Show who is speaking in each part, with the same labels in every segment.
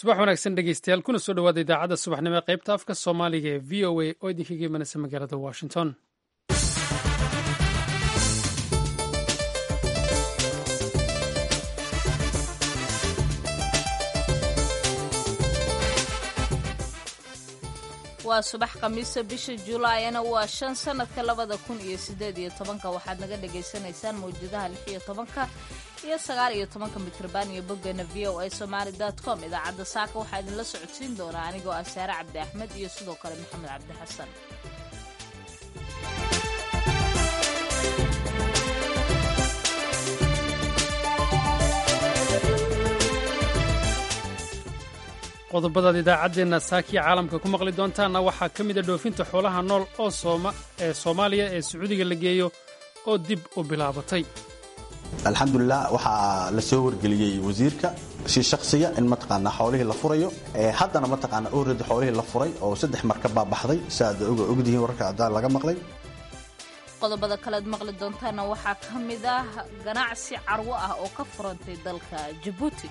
Speaker 1: subax wanaagsan dhegeystayaal kuna soo dhawaada idaacadda subaxnimo ee qaybta afka soomaaliga ee v o a oo idinkaga imanaysa magaalada washington
Speaker 2: waa subax khamiisa bisha julaayana waa shan sanadka labada kun iyo sideed iyo tobanka waxaad naga dhagaysanaysaan mawjadaha lix iyo tobanka iyo sagaal iyo tobanka mitrban iyo boggeena v o a somaali dot com idaacadda saaka waxaa idinla socodsiin doonaa anigoo ah saare cabdi axmed iyo sidoo kale maxamed cabdi xasan
Speaker 1: qodobadaad idaacaddeenna saakiya caalamka ku maqli doontaanna waxaa ka mid a dhoofinta xoolaha nool oo ee soomaaliya ee sacuudiga la geeyo oo dib u bilaabatay
Speaker 3: alxamdulilah waxaa la soo wargeliyey wasiirka si shaksiya in mataqaanaa xoolihii la furayo haddana mataqaanaa oredi xoolihii la furay oo saddex markab baa baxday si aad ogdihiin wararka cadaan laga maqlay
Speaker 2: qodobada kalead maqli doontaana waxaa ka mid ah ganacsi carwo ah oo ka furantay dalka jabuuti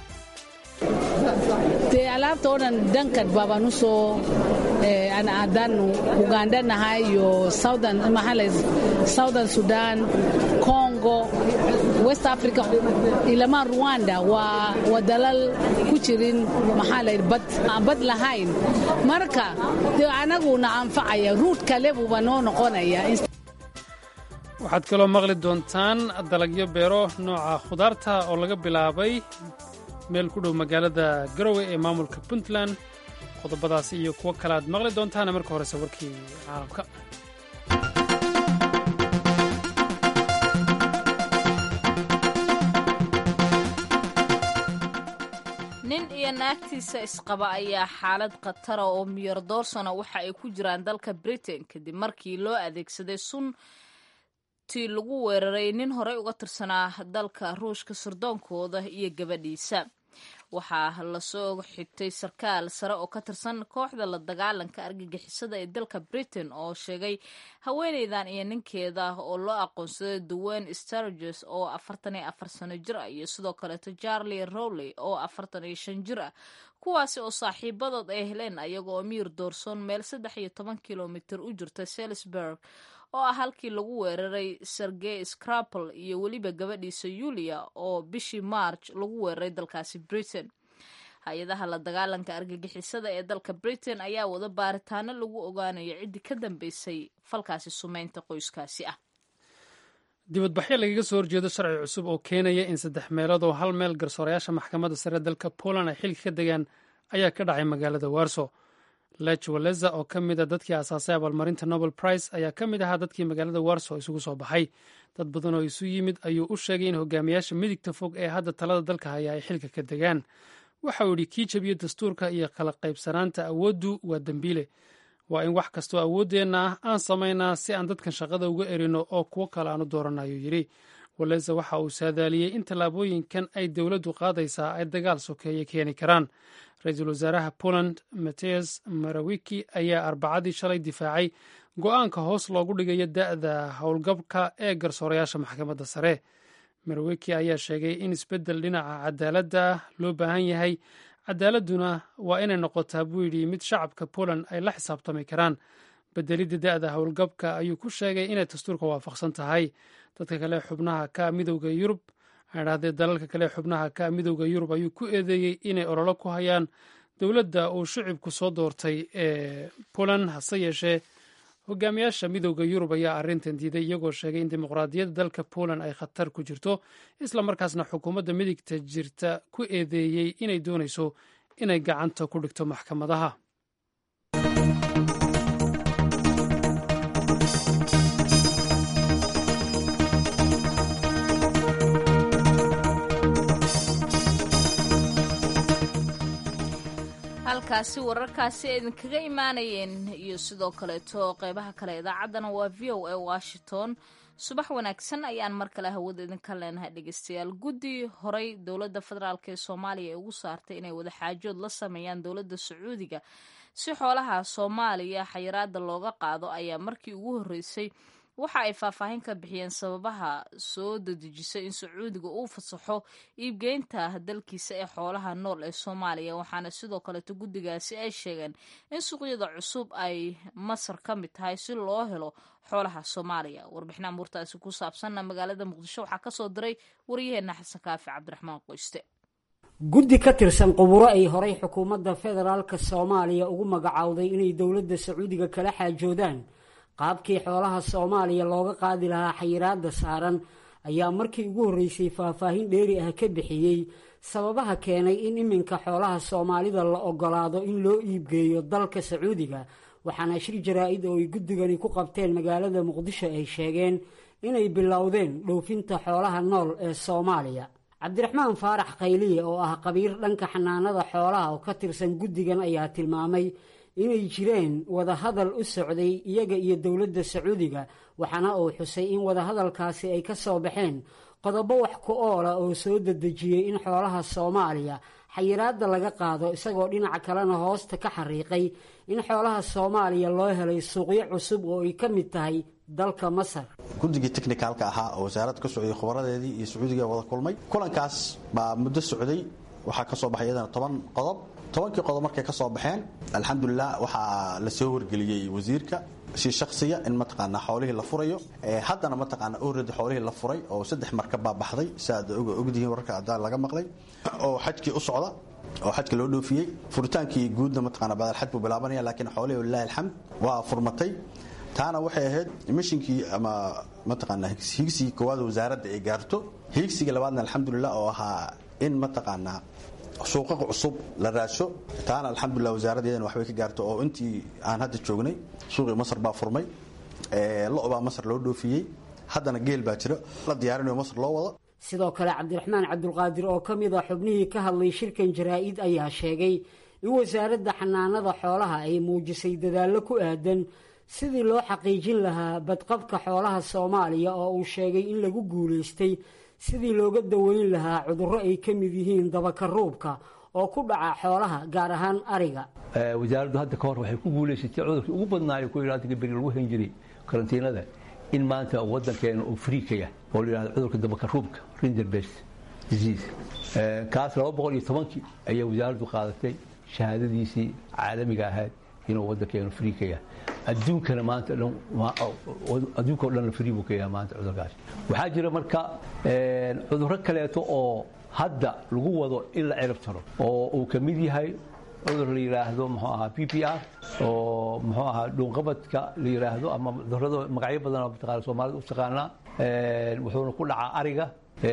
Speaker 4: dee alaabta oo dhan dankan baabaan u soo haddaanu uganda nahay iyo southern sudan congo west africa ilamaan ruwanda waa dalal ku jirin maxaa la bad aan bad lahayn marka dee anaguna anfacaya ruud kale buuba noo noqonaya
Speaker 1: waxaad kaloo maqli doontaan dalagyo beero nooca khudaarta oo laga bilaabay meel ku dhow magaalada garowe ee maamulka puntland qodobadaasi iyo kuwo kale aad maqli doontaana marka horese warkii caalamka
Speaker 2: nin iyo naagtiisa isqaba ayaa xaalad khatara oo miyar doorsana waxa ay ku jiraan dalka britain kadib markii loo adeegsaday sun tii lagu weeraray nin horey uga tirsanaa dalka ruushka sardoonkooda iyo gabadhiisa waxaa lasoo xigtay sarkaal sare oo ka tirsan kooxda la dagaalanka argagixisada ee dalka britain oo sheegay haweeneydan iyo ninkeeda oo loo aqoonsaday duwen starges oo afartan iyo afar sano jir ah iyo sidoo kaleeto charlie rowley oo afartan iyo shan jir ah kuwaasi oo saaxiibadood ay heleen ayaga oo miir doorsoon meel saddex iyo toban kilomitir u jirta salisburg oo ah halkii lagu weeraray sergey scrapple iyo weliba gabadhiisa yulia oo bishii march lagu weeraray dalkaasi britain hay-adaha la dagaalanka argagixisada ee dalka britain ayaa wada baaritaano lagu ogaanayo ciddii ka dambeysay falkaasi sumeynta qoyskaasi ah
Speaker 1: dibadbaxyo lagaga soo horjeedo sharci cusub oo keenaya in saddex meelood oo hal meel garsoorayaasha maxkamadda sare dalka poland ay xilka ka degaan ayaa ka dhacay magaalada warso lech waleza oo ka mid a dadkii aasaasay abaalmarinta nobel prize ayaa ka mid ahaa dadkii magaalada warso isugu soo baxay dad badan oo isu yimid ayuu u sheegay in hogaamiyaasha midigta fog ee hadda talada dalka haya ay xilka ka degaan waxa uu yidhi kii jabiyo dastuurka iyo kala qaybsanaanta awooddu waa dembiile waa in wax kastoo awooddeenna ah aan samaynaa si aan dadkan shaqada uga erino oo kuwo kale aan u doorana ayuu yidhi waleza waxa uu saadaaliyey in tallaabooyinkan ay dowladdu qaadaysaa ay dagaal sokeeye keeni karaan ra-iisul wasaaraha poland mateus marawiki ayaa arbacadii shalay difaacay go-aanka hoos loogu dhigayo da'da howlgabka ee garsoorayaasha maxkamadda sare marawiki ayaa sheegay in isbeddel dhinaca cadaaladda ah loo baahan yahay cadaaladuna waa inay noqotaa buu yidhi mid shacabka poland ay la xisaabtami karaan bedelidda da'da howlgabka ayuu ku sheegay inay dastuurka waafaqsan tahay dadka kale xubnaha ka midowda yurub adhahdee dalalka kale xubnaha ka midowda yurub ayuu ku eedeeyey inay ololo ku hayaan dowladda uu shicibku soo doortay ee poland hase yeeshee hogaamiyaasha midowda yurub ayaa arrintan diiday iyagoo sheegay in dimuqraadiyadda dalka poland ay khatar ku jirto isla markaasna xukuumadda midigta jirta ku eedeeyey inay doonayso inay gacanta ku dhigto maxkamadaha
Speaker 2: halkaasi wararkaasi ay idinkaga imaanayeen iyo sidoo kaleeto qeybaha kale idaacaddana waa v o a washington subax wanaagsan ayaan mar kale hawada idinka leenahay dhegeystayaal guddi horey dowladda federaalk ee soomaaliya ee ugu saartay inay wadaxaajood la sameeyaan dowladda sacuudiga si xoolaha soomaaliya xayiraada looga qaado ayaa markii ugu horreysay waxa ay faahfaahin ka bixiyeen sababaha soo dadejisay in sacuudiga uu fasaxo iibgeynta dalkiisa ee xoolaha nool ee soomaaliya waxaana sidoo kaleeto guddigaasi ay sheegeen in suuqyada cusub ay masar ka mid tahay si loo helo xoolaha soomaaliya warbixin amuurtaasi ku saabsanna magaalada muqdisho waxaa kasoo diray waryaheena xasan kaafi cabdiraxmaan qoyste
Speaker 5: guddi ka tirsan quburo ay horay xukuumadda federaalk soomaaliya ugu magacowday inay dowladda sacuudiga kala xaajoodaan qaabkii xoolaha soomaaliya looga qaadi lahaa xayiraadda saaran ayaa markii ugu horreysay faahfaahin dheeri ah ka bixiyey sababaha keenay in iminka xoolaha soomaalida la ogolaado in loo iibgeeyo dalka sacuudiga waxaana shir jaraa-id oo ay guddigani ku qabteen magaalada muqdisho ay sheegeen inay bilowdeen dhoofinta xoolaha nool ee soomaaliya cabdiraxmaan faarax khayliye oo ah qabiir dhanka xanaanada xoolaha oo ka tirsan guddigan ayaa tilmaamay inay jireen wadahadal u socday iyaga iyo dowladda sacuudiga waxaana uu xusay in wadahadalkaasi ay ka soo baxeen qodobo wax ku oola oo soo dedejiyey in xoolaha soomaaliya xayiraadda laga qaado isagoo dhinaca kalena hoosta ka xariiqay in xoolaha soomaaliya loo helay suuqyo cusub oo ay ka mid tahay dalka masar
Speaker 3: guddigii technicaalka ahaa oo wasaaradda ka socday khubaradeedii iyo sacuudiga wada kulmay kulankaas baa muddo socday waxaa ka soo baxay iyadana toban qodob tobankii qodob markay ka soo baxeen alxamdulilah waxaa la soo wargeliyey wasiirka si shaksiya in mataqaanaa xoolihii la furayo haddana mataqaana oredi xoolihii la furay oo saddex markab baa baxday siaad ogdihiin wararka cadaan laga maqlay oo xajkii u socda oo xajka loo dhoofiyey furitaankii guudna mataqana badalxaj buu bilaabanaya laakiin xoolihii walilahi alxamd waa furmatay taana waxay ahayd mishinkii ama mataqaana higsigii koowaad wasaaradda ay gaarto higsiga labaadna alxamdulilah oo ahaa in mataqaanaa suuqaqa cusub la raasho taana alxamdulilah wasaaraddeedana waxbay ka gaarto oo intii aan hadda joognay suuqii masar baa furmay lo baa masar loo dhoofiyey haddana geel baa jira la diyaarinayo masar loo wado
Speaker 5: sidoo kale cabdiraxmaan cabdulqaadir oo ka mid a xubnihii ka hadlay shirkan jaraa-id ayaa sheegay in wasaaradda xanaanada xoolaha ay muujisay dadaallo ku aadan sidii loo xaqiijin lahaa badqabka xoolaha soomaaliya oo uu sheegay in lagu guulaystay sidii looga daweyn lahaa cudurro ay ka mid yihiin dabakaruubka oo ku dhaca xoolaha gaar ahaan ariga
Speaker 6: wasaaraddu hadda ka hor waxay ku guulaysatay cudurkii ugu badnaayo ku yidhahda beri lagu hen jiray karantiinada in maanta waddankeena uu friikaya oo la yidhahdo cudurka dabakaruubka rinderbest disease kaas laba boqol iyo tobankii ayaa wasaaraddu qaadatay shahaadadiisii caalamiga ahayd inuu waddankeenu friikaya adduunkana maanta dhan adduunka o dhan frii buu ka yahay maanta cudurkaas waxaa jira marka cudurro kaleeto oo hadda lagu wado in la cirib taro oo uu ka mid yahay cudur la yidhaahdo muxuu ahaa p p r oo muxuu ahaa dhuunqabadka la yidhaahdo ama cudurrada magacyo badan oo mataqaana soomaalida u taqaanaa wuxuuna ku dhacaa ariga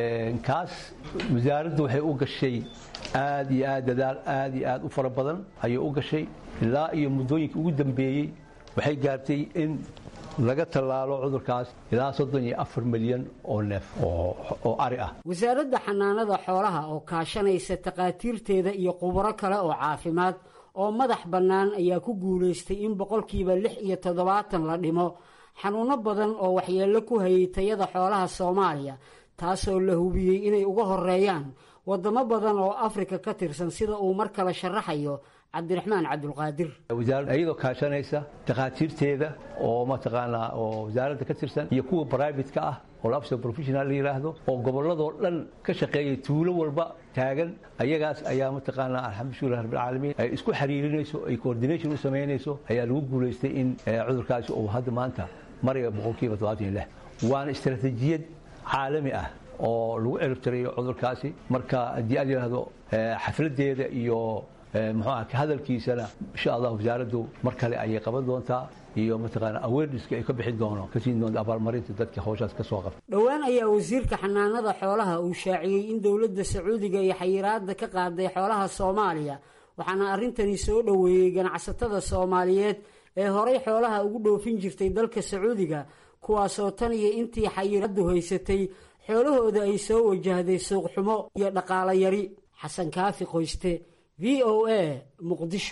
Speaker 6: kaas wasaaraddu waxay u gashay aad iyo aad dadaal aad iyo aad u fara badan ayay u gashay ilaa iyo muddooyinkii ugu dambeeyey waxay gaartay in laga tallaalo cudurkaas ilaa soddon iyo afar milyan oo neef oo ari ah
Speaker 5: wasaaradda xanaanada xoolaha oo kaashanaysa takhaatiirteeda iyo khubaro kale oo caafimaad oo madax bannaan ayaa ku guulaystay in boqolkiiba lix iyo toddobaatan la dhimo xanuunno badan oo waxyeello ku hayay tayada xoolaha soomaaliya taasoo la hubiyey inay uga horeeyaan waddamo badan oo afrika ka tirsan sida uu mar kale sharaxayo cabdiraxmaan cabdulqaadir
Speaker 6: wasaaradda iyadoo kaashanaysa takhaatiirteeda oo mataqaanaa oo wasaaradda ka tirsan iyo kuwa brivatka ah oo labso professional la yidhaahdo oo gobolladoo dhan ka shaqeeya tuulo walba taagan ayagaas ayaa mataqaanaa alxamdulilah rabbilcaalamiin ay isku xiriirinayso ay coordination u samaynayso ayaa lagu guulaystay in cudurkaasi uu hadda maanta maraya boqolkiiba todobaatan iyo lix waana istaraatiijiyad caalami ah oo lagu ciribtirayo cudurkaasi marka haddii aad yidhaahdo xafladeeda iyo muxuu ah hadalkiisana insha allah wasaaraddu mar kale ayay qaban doontaa iyo mataqaana awarenesska ay ka bixin doono ka siin doonta abaalmarinta dadka howshaas ka soo qabta
Speaker 5: dhowaan ayaa wasiirka xanaanada xoolaha uu shaaciyey in dowladda sacuudiga iyo xayiraadda ka qaaday xoolaha soomaaliya waxaana arrintani soo dhoweeyey ganacsatada soomaaliyeed ee horay xoolaha ugu dhoofin jirtay dalka sacuudiga kuwaasoo tan iyo intii xayiraaddu haysatay xoolahooda ay soo wajahday suuqxumo iyo dhaqaalo yari xasan kaafi qoyste v o a muqdisho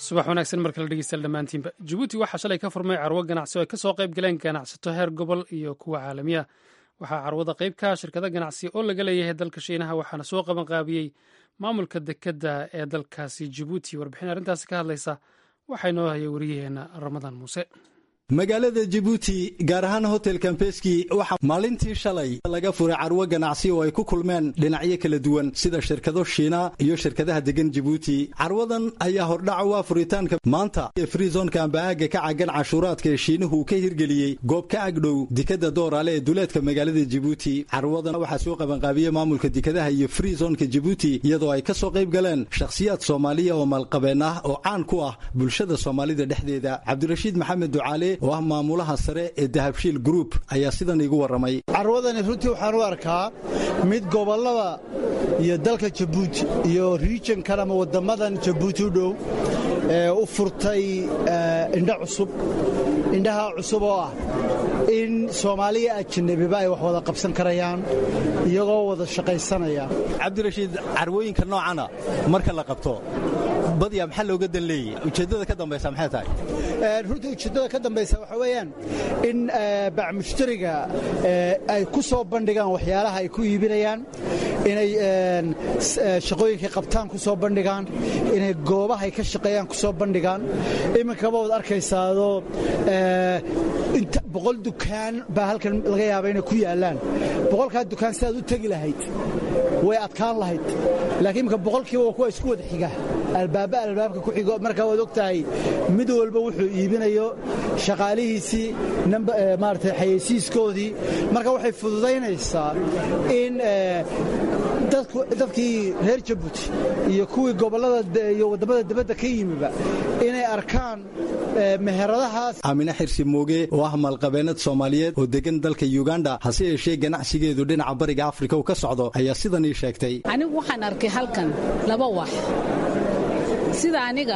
Speaker 1: subax wanaagsan markala dhegeystayaal dhammaantiinba jabuuti waxaa shalay ka furmay carwo ganacsi oo ay ka soo qayb galeen ganacsato heer gobol iyo kuwa caalamiya waxaa carwada qayb ka shirkado ganacsi oo laga leeyahay dalka shiinaha waxaana soo qabanqaabiyey maamulka dekedda ee dalkaasi jabuuti warbixin arrintaasi ka hadlaysa waxaa inoo hayay wariyaheenna ramadaan muuse
Speaker 7: magaalada jabuuti gaar ahaan hotel kambeski waxaa maalintii shalay laga furay carwo ganacsi oo ay ku kulmeen dhinacyo kala duwan sida shirkado shiina iyo shirkadaha degan jabuuti carwadan ayaa hordhaca waa furitaanka maanta ee friizonka amba'aaga ka cagan cashuuraadka ee shiinuhu ka hirgeliyey goob ka agdhow dekada dooraale ee duleedka magaalada jabuuti carwadan waxaa soo qabanqaabiyey maamulka dekadaha iyo friizonka jabuuti iyadoo ay ka soo qayb galeen shakhsiyaad soomaaliya oo maalqabeen ah oo caan ku ah bulshada soomaalida dhexdeeda cabdirashiid maxamed ducaale oo ah maamulaha sare ee dahabshiil group ayaa sidan iigu warramay
Speaker 8: carwadani runtii waxaan u arkaa mid gobollada iyo dalka jabuuti iyo riijankan ama waddammadan jabuuti u dhow ee u furtay indho cusub indhaha cusub oo ah in soomaaliya ajanabiba ay wax wada qabsan karayaan iyagoo wada shaqaysanaya
Speaker 7: cabdirashiid carwooyinka noocana marka la qabto badya maxaa looga dan leeyey ujeeddada ka dambaysa maxay tahay
Speaker 8: runtii ujeeddada ka dambaysa waxaa weeyaan in bacmushtariga ay ku soo bandhigaan waxyaalaha ay ku iibinayaan inay shaqooyinkay qabtaan ku soo bandhigaan inay goobahay ka shaqeeyaan ku soo bandhigaan iminkaba waad arkaysaado boqol dukaan baa halkan laga yaaba inay ku yaallaan boqolkaa dukaan sidaad u tegi lahayd way adkaan lahayd laakiin imika boqolkiiba waa kuwa isku wada xiga albaaba albaabka ku xigo markaa waad og tahay mid walba wuxuu iibinayo shaqaalihiisii maarata xayeysiiskoodii marka waxay fududaynaysaa in dadkii reer jabuuti iyo kuwii gobollada iyo waddamada dibadda ka yimiba inay arkaan meheradahaas
Speaker 7: aamine xirsi mooge oo ah maalqabeenad soomaaliyeed oo degan dalka yuganda hase yeeshee ganacsigeedu dhinaca bariga afrika uu ka socdo ayaa sidan ii sheegtay
Speaker 4: anigu waxaan arkay halkan laba wax sida aniga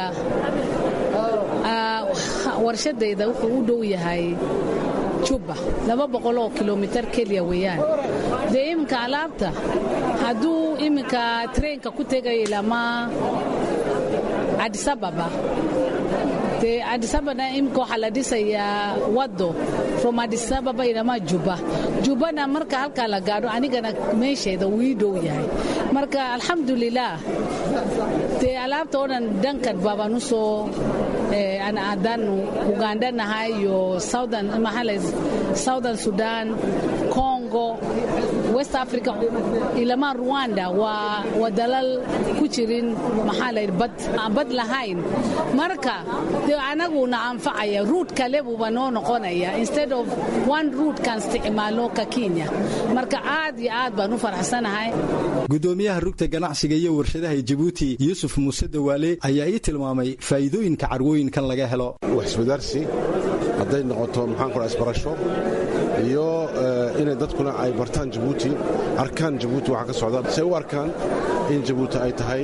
Speaker 4: warshadayda wuxuu u dhow yahay jubba laba boqoloo kilomitar keliya weeyaan dee iminka alaabta hadduu iminka treenka ku tegayo lama cadisababa dee cadisabana iminka waxaa la dhisayaa waddo from cadisababa ilama jubba jubbana marka halkaa la gaadho anigana meesheeda wuu ii dhow yahay marka alxamdulilaah dee alaabta oo dhan dhankan baabaan u soo haddaanu ugandhanahay iyo southern sudan congo west africa ilamaa ruwanda waa dalal ku jirin maxaa la bad lahayn marka dee anaguna anfacaya ruut kale buuba noo noqonaya instead of one ruut kan isticmaalno ka kenya marka aad iyo aad baan u faraxsanahay
Speaker 7: gudoomiyaha rugta ganacsiga iyo warshadaha jabuuti yuusuf muuse dawaale ayaa ii tilmaamay faa'iidooyinka carwooyinkan laga helo
Speaker 9: wax iswadaarsi hadday noqoto maxaan ku isbarasho iyo inay dadkuna ay bartaan jabuuti arkaan jabuuti waxa ka socda say u arkaan in jabuuti ay tahay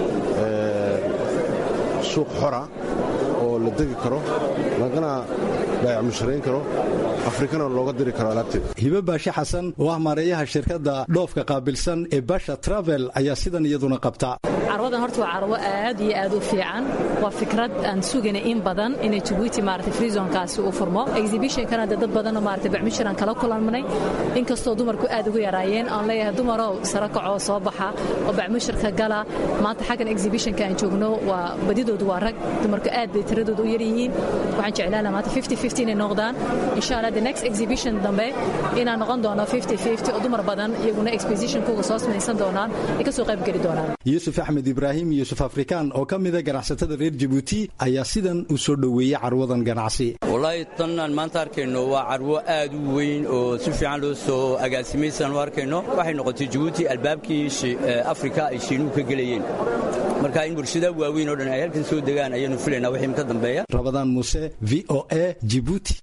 Speaker 9: suuq xora oo la degi karo lagana baayac musharayn karo afrikana looga diri karo alaabteeda
Speaker 7: hibe baashe xasan oo ah maareeyaha shirkadda dhoofka qaabilsan ee basha travel ayaa sidan iyaduna qabta
Speaker 10: carwadan horta waa carwo aad iyo aad u fiican waa fikrad aan sugayna in badan inay jabuuti maarata freezonkaasi uu furmo exhibitionkana dad badanoo maarata bacmishiran kala kulanmanay inkastoo dumarku aad ugu yaraayeen aan leeyahay dumarow sara kacoo soo baxa oo bacmishirka gala maanta xaggan exhibitionka aan joogno waa badidoodu waa rag dumarku aad bay tiradooda u yaryihiin waxaan jeclaan lahaa maanta fifty fifty inay noqdaan insha allah the next exhibition dambe inaan noqon doono fifty fifty oo dumar badan iyaguna expositionkuga soo samaysan doonaan ay ka soo qayb geli doonaan
Speaker 7: yuusuf axmed ibraahim yuusuf afrikaan oo ka mida ganacsatada reer jabuuti ayaa sidan u soo dhoweeyey carwadan ganacsi
Speaker 11: wallaahi tan aan maanta arkayno waa carwo aad u weyn oo si fiican loo soo agaasimaysaan u arkayno waxay noqotay jabuuti albaabkii afrika ay shiinuhu ka gelayeen marka in bulshada waaweyn oo dhan ay halkan soo degaan ayaanu filaynaa wixii ka dambeeya
Speaker 7: rabadaan muuse v o a jibuuti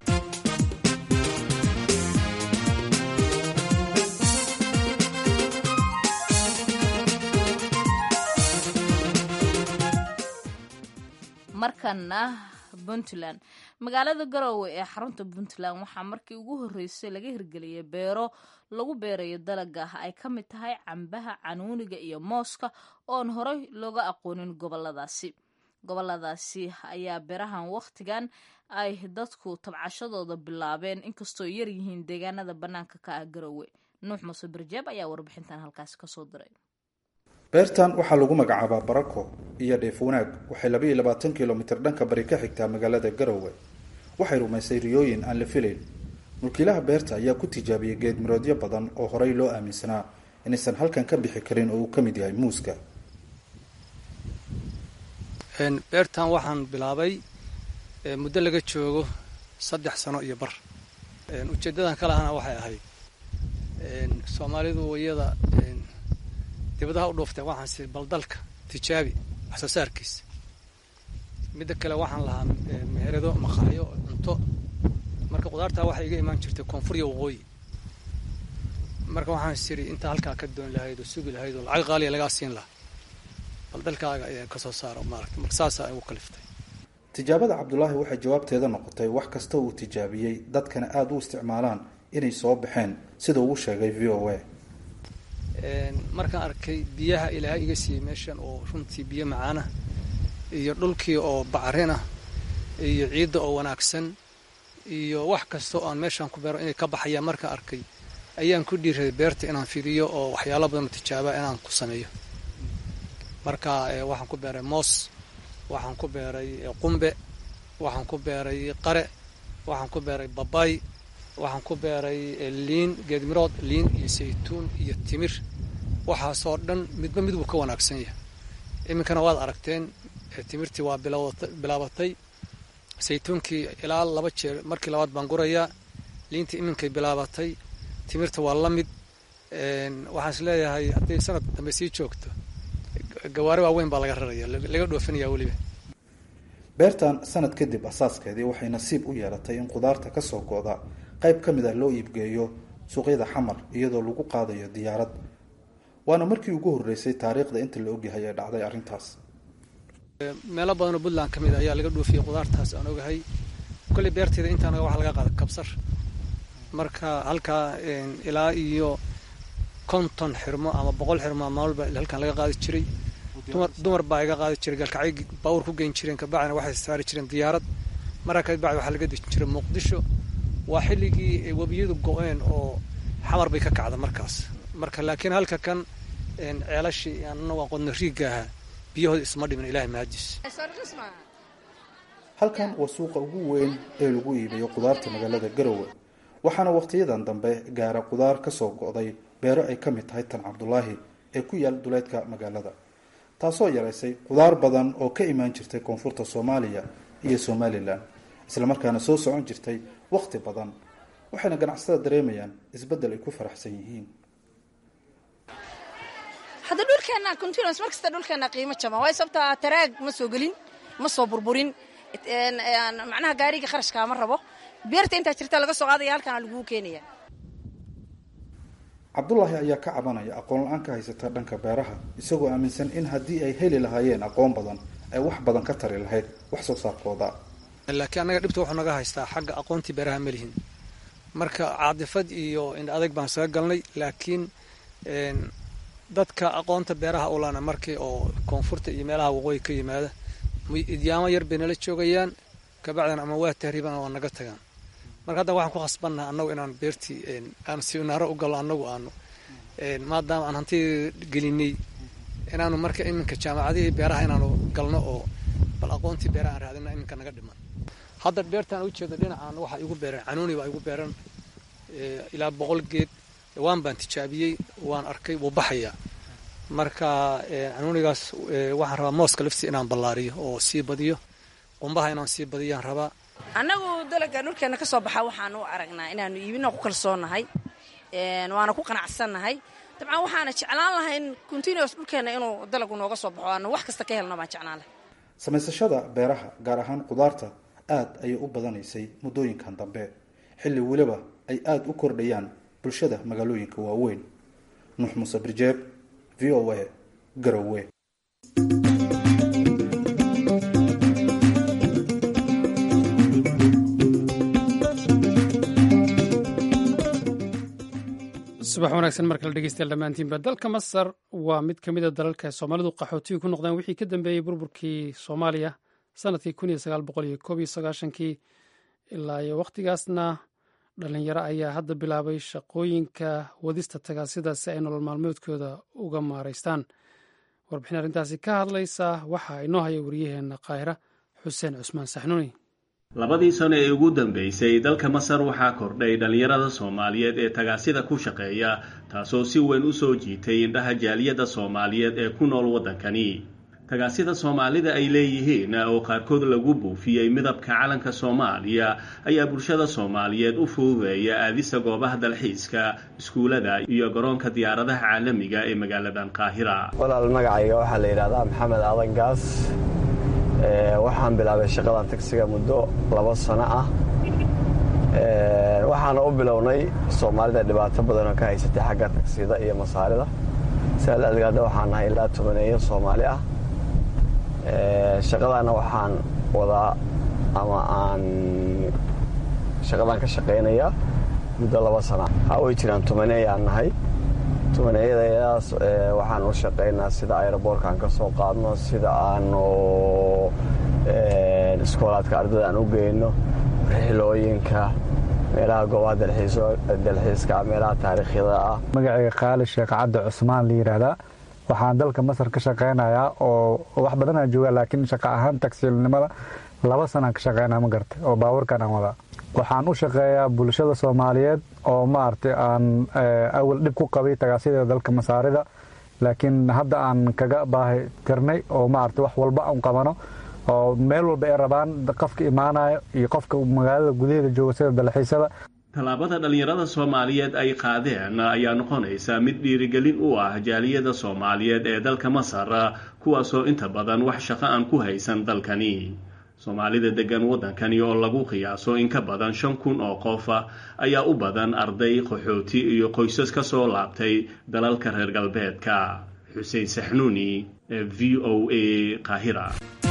Speaker 2: markana puntland magaalada garowe ee xarunta puntland waxaa markii ugu horreysay laga hirgeliyay beero lagu beerayo dalaga ay ka mid tahay cambaha canuuniga iyo mooska oon horey looga aqoonin goboladaasi goboladaasi ayaa berahan wakhtigan ay dadku tabcashadooda bilaabeen inkastoo yar yihiin deegaanada bannaanka ka ah garowe nuux muuse barjeeb ayaa warbixintan halkaasi kasoo diray
Speaker 12: beertan waxaa lagu magacaabaa barako iyo dheef wanaag waxay labaiyo labaatan kilomitir dhanka bari ka xigtaa magaalada garowe waxay rumaysay riyooyin aan la filayn mulkiilaha beerta ayaa ku tijaabiyey geedmiroodyo badan oo horey loo aaminsanaa inaysan halkan ka bixi karin oo uu ka mid yahay muuska
Speaker 13: beertan waxaan bilaabay muddo laga joogo saddex sano iyo bar ujeeddadan ka lahana waxay ahayd soomaalidu iyada dibadaha u dhuuftay waxaan sii baldalka tijaabi wax soo saarkiisa midda kale waxaan lahaa meherado maqaxyo cunto marka qudaartaa waxay iga imaan jirtay koonfur iyo waqooyi marka waxaan siri intaa halkaa ka doon lahayd oo sugi lahayd oo lacag qaaliya lagaa siin lahaa baldalkaaga ayaa kasoo saaro maaragta marka saasaa igu kaliftay
Speaker 12: tijaabada cabdulaahi waxay jawaabteeda noqotay wax kasta uu tijaabiyey dadkana aada u isticmaalaan inay soo baxeen sida uu sheegay v o a
Speaker 13: markaan arkay biyaha ilaahay iga siiyey meeshan oo runtii biyo macaana iyo dhulkii oo bacrin ah iyo ciidda oo wanaagsan iyo wax kasta oo aan meeshaan ku beero inay ka baxayaan markaan arkay ayaan ku dhiiraday beerta inaan fidiyo oo waxyaalo badan oo tijaaba inaan ku sameeyo marka waxaan ku beeray moos waxaan ku beeray qumbe waxaan ku beeray qare waxaan ku beeray babay waxaan ku beeray liin geedmirood liin iyo saytuun iyo timir waxaasoo dhan midba midbuu ka wanaagsan yahay iminkana waad aragteen timirtii waa bilaabatay saytuunkii ilaa laba jeer markii labaad baan gurayaa liintii iminkay bilaabatay timirta waa la mid waxaan is leeyahay hadday sanad dambe sii joogto gawaari waaweyn baa laga raraya laga dhoofinaya weliba
Speaker 12: beertan sanad kadib asaaskeedii waxay nasiib u yeelatay in qudaarta ka soo go-da qayb ka mid ah loo iibgeeyo suuqyada xamar iyadoo lagu qaadayo diyaarad waana markii ugu horreysay taariikhda inta la ogyahay ee dhacday arrintaas
Speaker 13: meelo badanoo puntland ka mid a ayaa laga dhoofiyey qudaartaas aan ogahay kolley beerteeda intaana waxa laga qaada kabsar marka halkaa ilaa iyo konton xirmo ama boqol xirmo maalba halkan laga qaadi jiray dumar baa iga qaadi jiray galkacyo baawur ku geyn jireen kabacdina waxay saari jireen diyaarad markaa kabacdi waxaa laga dejin jiray muqdisho waa xilligii webiyadu go-een oo xamar bay ka kacda markaas marka laakiin halka kan ceelashii anna waa qodno riigga ahaa biyahooda isma dhimin ilahay mahadis
Speaker 12: halkan waa suuqa ugu weyn ee lagu iibiyo qudaarta magaalada garowe waxaana wakhtiyadan dambe gaara qudaar ka soo go-day beero ay ka mid tahay tan cabdulaahi ee ku yaal duleedka magaalada taasoo yaraysay qudaar badan oo ka imaan jirtay koonfurta soomaaliya iyo somalilan islamarkaana soo socon jirtay wakhti badan waxayna ganacsatada dareemayaan isbeddel ay ku faraxsan yihiin
Speaker 14: hadda dhulkeenna continuous mar kasta dhulkeenna qiimo jaban waayo sababtaa taraag ma soo gelin ma soo burburin macnaha gaariga kharashkaa ma rabo beerta intaa jirta laga soo qaadaya halkaana laguu keenaya
Speaker 12: cabdulaahi ayaa ka cabanaya aqoon la-aan ka haysata dhanka beeraha isagoo aaminsan in haddii ay heli lahaayeen aqoon badan ay wax badan ka tari lahayd wax soo saarkooda
Speaker 13: laakiin annaga dhibta wuxuu naga haystaa xagga aqoontii beeraha ma lihin marka caadifad iyo indha adag baan saga galnay laakiin dadka aqoonta beeraha ulana markii oo koonfurta iyo meelaha waqooyi ka yimaada idyaamo yar bay nala joogayaan kabacdina ama waa tahriiban waa naga tagaan marka hadda waxaan ku khasbannaha annagu inaan beertii aan siminaaro u gallo annagu aanu maadaama aan hanti gelinay inaanu marka iminka jaamacadihii beeraha inaanu galno oo bal aqoontii beeraha aan raadina iminka naga dhiman hadda beertaan u jeedo dhinacaan waxaa igu beeran canuuni baa igu beeran ilaa boqol geed waan baan tijaabiyey waan arkay wuu baxayaa marka canuunigaas waxaan rabaa mooska lafsi inaan ballaariyo oo sii badiyo qumbaha inaan sii badiyaan rabaa
Speaker 14: annagu dalaga dhulkeenna ka soo baxa waxaanu u aragnaa inaanu iibino ku kalsoonnahay waana ku qanacsannahay dabcan waxaana jeclaan lahay in continuous dhulkeenna inuu dalagu nooga soo baxo aanu wax kasta ka helno baan jeclaan lahay
Speaker 12: samaysashada beeraha gaar ahaan qudaarta aad ayay u badanaysay muddooyinkan dambe xilli weliba ay aada u kordhayaan bulshada magaalooyinka waaweyn nuux muuse birjeeb v o a garowe
Speaker 1: subax wanaagsan mar kale dhegeystayaal dhammaantiinba dalka masar waa mid ka mid a dalalka ay soomaalidu qaxootiga ku noqdeen wixii ka dambeeyey burburkii soomaaliya sanadkii kun iyo sagaal boqol iyo koob iyo sagaashankii ilaa iyo wakhtigaasna dhalinyaro ayaa hadda bilaabay shaqooyinka wadista tagaasida si ay nolol maalmeedkooda uga maaraystaan warbixin arrintaasi ka hadlaysa waxa inoo haya wariyaheenna qaahira xuseen cusmaan saxnuuni
Speaker 15: labadii sano ee ugu dambeysay dalka masar waxaa kordhay dhallinyarada soomaaliyeed ee tagaasida ku shaqeeya taasoo si weyn u soo jiitay indhaha jaaliyadda soomaaliyeed ee ku nool waddankani tagaasida soomaalida ay leeyihiin oo qaarkood lagu buufiyey midabka calanka soomaaliya ayaa bulshada soomaaliyeed u fududeeya aadisa goobaha dalxiiska iskuulada iyo garoonka diyaaradaha caalamiga ee magaaladan qaahira
Speaker 16: walaal magacayga waxaa la yidhahdaa maxamed aadan gaas waxaan bilaabay shaqadan tagsiga muddo labo sano ah waxaana u bilownay soomaalida dhibaato badanoo ka haysatay xagga tagsida iyo masaarida sidaas adeeg hadda waxaan nahay ilaa tobaneeyo soomaali ah shaqadaana waxaan wadaa ama aan shaqadaan ka shaqaynayaa muddo laba sana ha way jiraan tobaneeyaan nahay tobaneeyadaas waxaan u shaqaynaa sida aeroboorkaan ka soo qaadno sida aanu iskoolaadka ardada aan u geyno rixilooyinka meelaha goobaha dalxiiska meelaha taariikhyada ah
Speaker 17: magacayga qaali sheekh cabdi cusmaan la yidhaahdaa waxaan dalka masar ka shaqaynayaa oo wax badan aan joogaa laakiin shaqa ahaan tagsiilnimada laba sanaan ka shaqaynaa ma garta oo baabuurkan aan wadaa waxaan u shaqeeyaa bulshada soomaaliyeed oo maaragtay aan awal dhib ku qabay tagaasida dalka masaarida laakiin hadda aan kaga baahi tirnay oo maaragtay wax walba aan qabano oo meel walba ay rabaan qofka imaanayo iyo qofka magaalada gudaheeda jooga sida dalxiisada
Speaker 15: tallaabada dhallinyarada soomaaliyeed ay qaadeen ayaa noqonaysa mid dhiirigelin u ah jaaliyada soomaaliyeed ee dalka masar kuwaasoo inta badan wax shaqo aan ku haysan dalkani soomaalida degan waddankani oo lagu qiyaaso in ka badan shan kun oo qof ayaa u badan arday qaxooti iyo qoysas ka soo laabtay dalalka reer galbeedka xuseen saxnuuni ee v o a qaahira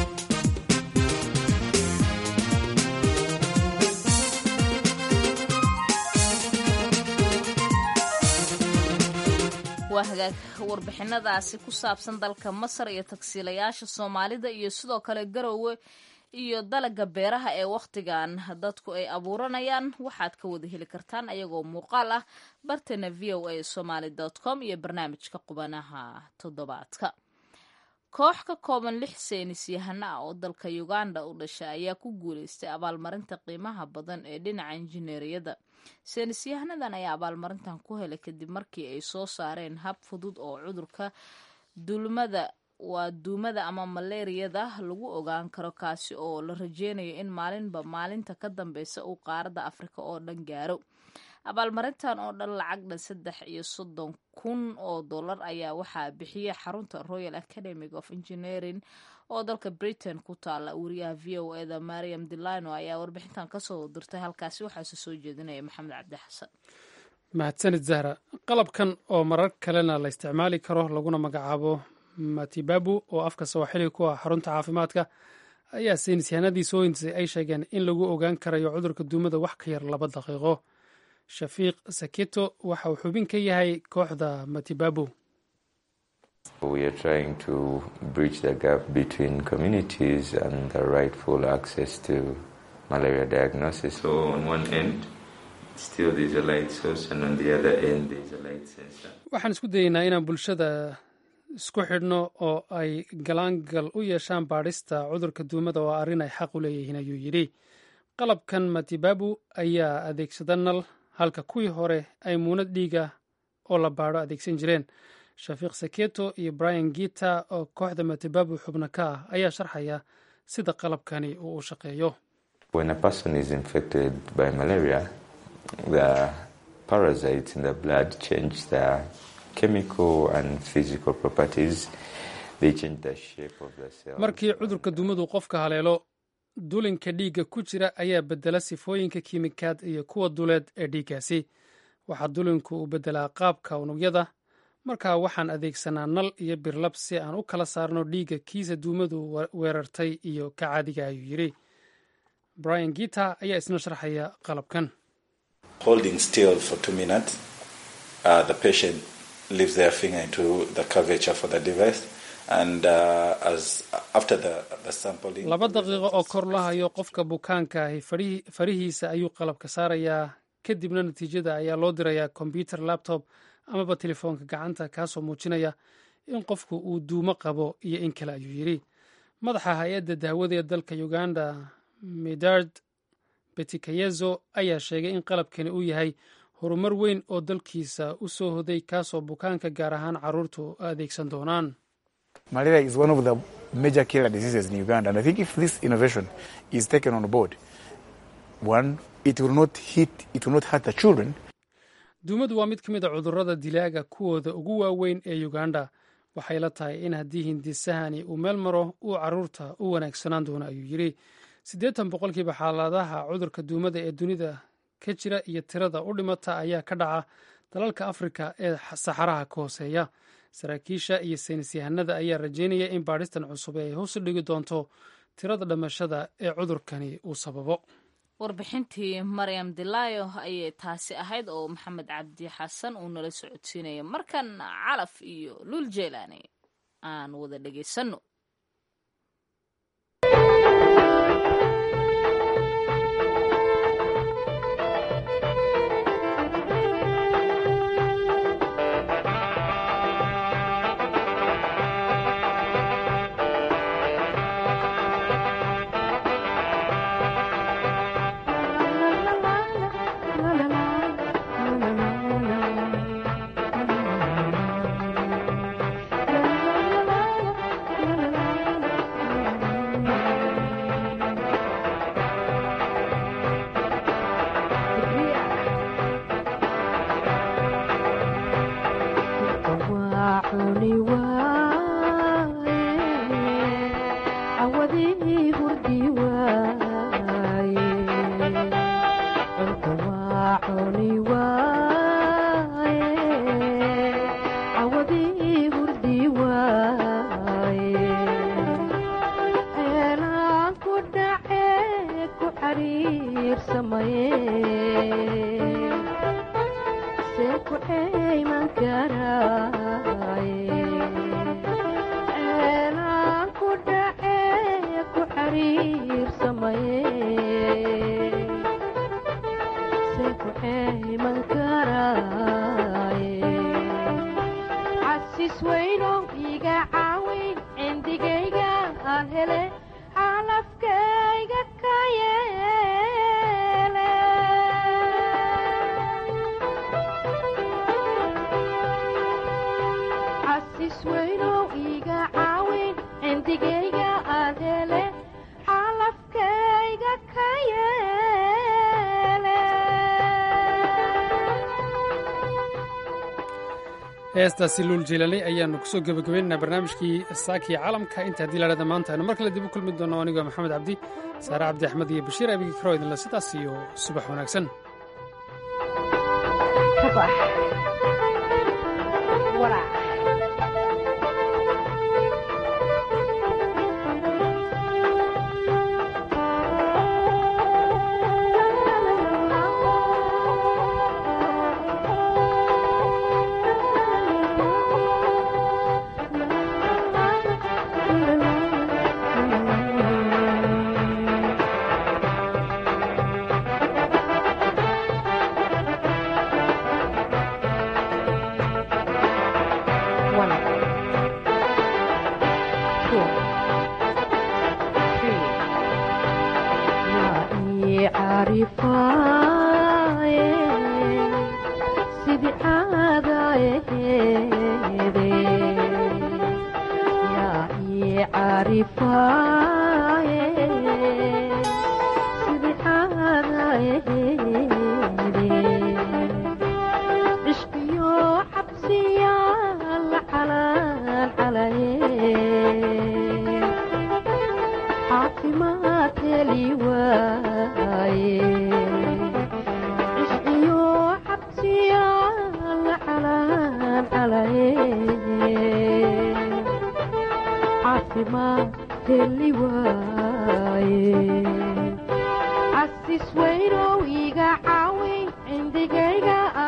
Speaker 2: waa hagaag warbixinadaasi ku saabsan dalka masar iyo tagsiilayaasha soomaalida iyo sidoo kale garowe iyo dalaga beeraha ee wakhtigan dadku ay abuuranayaan waxaad ka wada heli kartaan ayagoo muuqaal ah bartana v o a somaly com iyo barnaamijka qubanaha toddobaadka koox ka kooban lix seynis yahano ah oo dalka uganda u dhasha ayaa ku guuleystay abaalmarinta qiimaha badan ee dhinaca injineeriyada seynis yahanadan ayaa abaalmarintan ku helay kadib markii ay soo saareen hab fudud oo cudurka dulmada waa duumada ama maleeriyada lagu ogaan karo kaasi oo la rajeynayo in maalinba maalinta ka dambeysa uu qaaradda afrika oo dhan gaaro abaalmarintan oo dhan lacag dhan saddex iyo soddon kun oo dollar ayaa waxaa bixiyay xarunta royal academic of engineering oo dalka britain ku taala wariyaha v o eda mariam delino ayaa warbixintan kasoo dirtay halkaasi waxaase soo jeedinaya maxamed cabdi xasan
Speaker 1: mahadsanid zahra qalabkan oo marar kalena la isticmaali karo laguna magacaabo matibabu oo afka sawaaxili ku ah xarunta caafimaadka ayaa saynis yahanadii soo hintisay ay sheegeen in lagu ogaan karayo cudurka duumada wax ka yar laba daqiiqo shafiiq saketo waxa uu xubin ka yahay kooxda matibabu
Speaker 18: We are trying to bridge the gap between communities and the rightful access to malaria diagnosis. So on one end, still there's a light source, and on the other end, there's a light sensor.
Speaker 1: waxaan isku dayeynaa inaan bulshada isku xidhno oo ay galaangal u yeeshaan baadhista cudurka duumada oo arrin ay xaq u leeyihiin ayuu yidhi qalabkan matibabu ayaa adeegsada nal halka kuwii hore ay muunad dhiiga oo la baadho adeegsan jireen shafiiq saketo iyo brian gita oo kooxda matibabu xubno ka ah ayaa sharxaya sida qalabkani uu u shaqeeyo
Speaker 18: When a person is infected by malaria, the parasites in the blood change their chemical and physical properties. They change the shape of the cell.
Speaker 1: markii cudurka duumadu qofka haleelo dulinka dhiigga ku jira ayaa bedela sifooyinka kiimikaad iyo kuwa duleed ee dhiiggaasi waxaa dulinku uu bedelaa qaabka unugyada markaa waxaan adeegsanaa nal iyo birlab si aan u kala saarno dhiigga kiisa duumadu weerartay iyo ka caadiga ayuu yidhi brian gita ayaa isna sharxaya qalabkan
Speaker 19: holding still for two minutes uh, the patient leaves their finger into the curvature for the device. And uh, as after the, the sampling,
Speaker 1: laba daqiiqo oo kor la hayo qofka bukaanka ahi farihi- farihiisa ayuu qalabka saarayaa kadibna natiijada ayaa loo dirayaa kombyuter laptop amaba telefoonka gacanta kaasoo muujinaya in qofku uu duumo qabo iyo in kale ayuu yidhi madaxa hay-adda daawada ee dalka uganda medard betikayezo ayaa sheegay in qalabkani uu yahay horumar weyn oo dalkiisa u soo hoday kaasoo bukaanka gaar ahaan carruurtu adeegsan doonaan
Speaker 20: Malaria is one of the major killer diseases in Uganda, and I think if this innovation is taken on board, one, it will not hit, it will not hurt the children.
Speaker 1: duumadu waa mid ka mid a cudurrada dilaaga kuwooda ugu waaweyn ee uganda waxay la tahay in haddii hindisahani uu meel maro uu carruurta u wanaagsanaan doono ayuu yidhi siddeetan boqolkiiba xaaladaha cudurka duumada ee dunida ka jira iyo tirada u dhimata ayaa ka dhaca dalalka afrika ee saxaraha ka hooseeya saraakiisha iyo saynis yahanada ayaa rajeynaya in baadhistan cusub ay hoos u dhigi doonto tirada dhimashada ee cudurkani uu sababo
Speaker 2: warbixintii maryam dilaayo ayay taasi ahayd oo maxamed cabdi xasan uu nala socodsiinaya markan calaf iyo luul jeelaani aan wada dhegaysanno
Speaker 1: heestaasi luul jiilanay ayaanu kusoo gebagabaynaynaa barnaamijkii saakii caalamka inta haddii laadhada maanta aynu mar kale dib u kulmi doono anigoo maxamed cabdi saare cabdi axmed iyo bashiir abigi karo idinle sidaas iyo subax wanaagsan
Speaker 21: Asis weynow iga caawin cindigayga